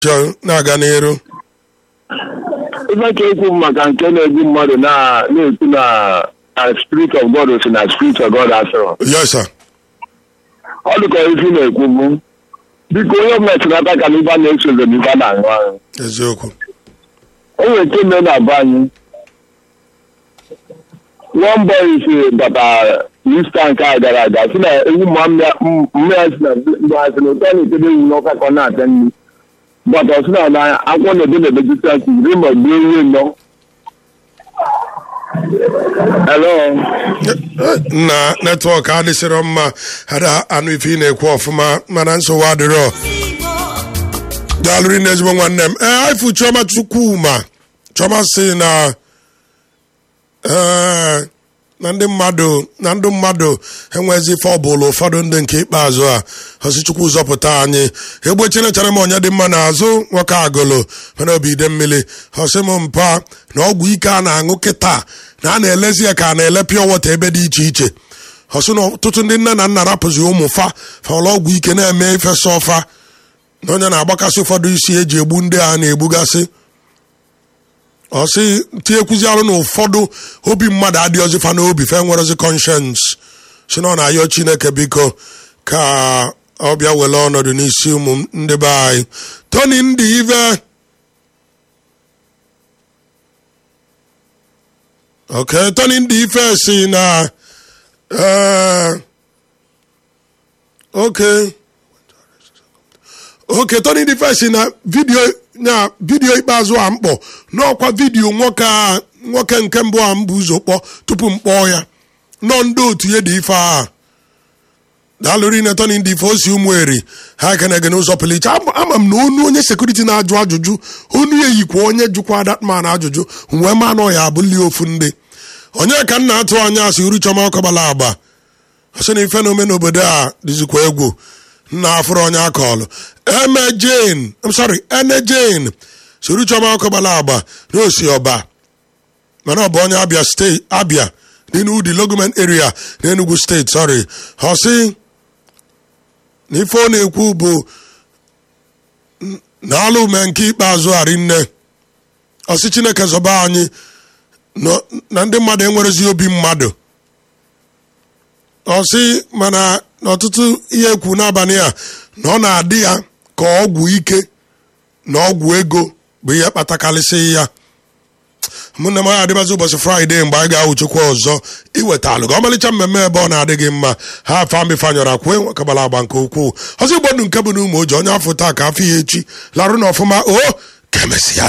chọọ na-aga n'iru ife ka ekwu maka nke na-egbu mmadụ na- na-ekwu na na spirit of god si na spirit of god asịrọ yes sir ọ dịka ife ị na-ekwu bụ biko onye ọbụla tinata ka n'ibe a na-esozo n'ibe a na-aṅụ aṅụ eziokwu o nwere nke mee na be anyị one boy si bata ista nke a gara aga si na ewu ma mma ya si na mgbe ha si na ụtọ na-ekebe ewu n'ọka ka ọ na-ata nri bata ọ sị na na akwụkwọ na-ede na vegetation ri ma gbuo ewu nọ hello na netwọk adịsịrọ mma ada anụ ife ị na-ekwu ọfụma mana nsogbu adịrọ daalụrị na ezigbo nwanne m ee aifu chioma chukwuma chioma si na ee na ndị mmadụ na ndị mmadụ enwezi ife ọbụla ụfọdụ ndị nke ikpeazụ a ọsị chukwu zọpụta anyị egbe chinechara m onye dị mma n'azụ nwoke agụlụ mana obi ide mmiri ọsị m mpa na ọgwụ ike a na-aṅụ kịta na a na-elezi ya ka a na-ele pịọ wọta ebe dị iche iche ọsị na ọtụtụ ndị nne na nna rapụzi ụmụ fa fọrọ ọgwụ ike na-eme ifesa ọfa na onye na-agbakasị ụfọdụ isi eji egbu ndị a na-egbugasị ọ sị tinyekwuzi arụ na ụfọdụ obi mmadụ adịghịzi fa n'obi fe nwerezi conscience si na ọ na-ayọ chineke biko ka ọ bịa were ọnọdụ n'isi ụmụ ndị be anyị tony ndị ive ok tony ndị ife si na eh, ok oke tony dị fesi na vidio na vidio ikpeazụ a mkpọ n'ọkwa vidio nwoke a nwoke nke mbụ a mbụ ụzọ kpọ tupu m kpọọ ya nọ ndị otu ya dị ife a daalụrị na tony ndị ife osi ụmụ eri ha kenege n'ụzọ pụrụ iche ama ama m na onu onye sekuriti na-ajụ ajụjụ onu ya yikwa onye jụkwa datman ajụjụ wee ma anọ ya abụli ofu ndị onye ka m na-atụ anya asị uru chọma ọkọbala agba ọsị na ife na ome n'obodo a dịzikwa egwu nna afụrụ onye akọlụ eme jane I'm sorry ene jane soro chọma ọkụ gbara agba n'osi ọba mana ọ bụ onye abia steeti abia n'Udi logoment area n'Enugu steeti sorry ọ sị na ife ọ na-ekwu bụ na alụ ume nke ikpeazụ arị nne ọsị chineke zọba anyị nọ- na ndị mmadụ enwerezi obi mmadụ ọ sị mana n'ọtụtụ ihe ekwu n'abalị a na ọ na-adị ya ka ọgwụ ike na ọgwụ ego bụ ihe kpatakarịsị ya mụ na m ya adịbazi ụbọchị fraịde mgbe anyị ga-awụ chukwu ọzọ iweta alụ ga ọmalịcha mmemme ebe ọ na-adịghị mma ha afa mbifanyọrọ kwue nwekabala agba nke ukwuu ọzọ igbo ndụ nke bụ na ụmụ oji onye afọ taa ka afọ ya echi larụ na ọfụma o ka emesịa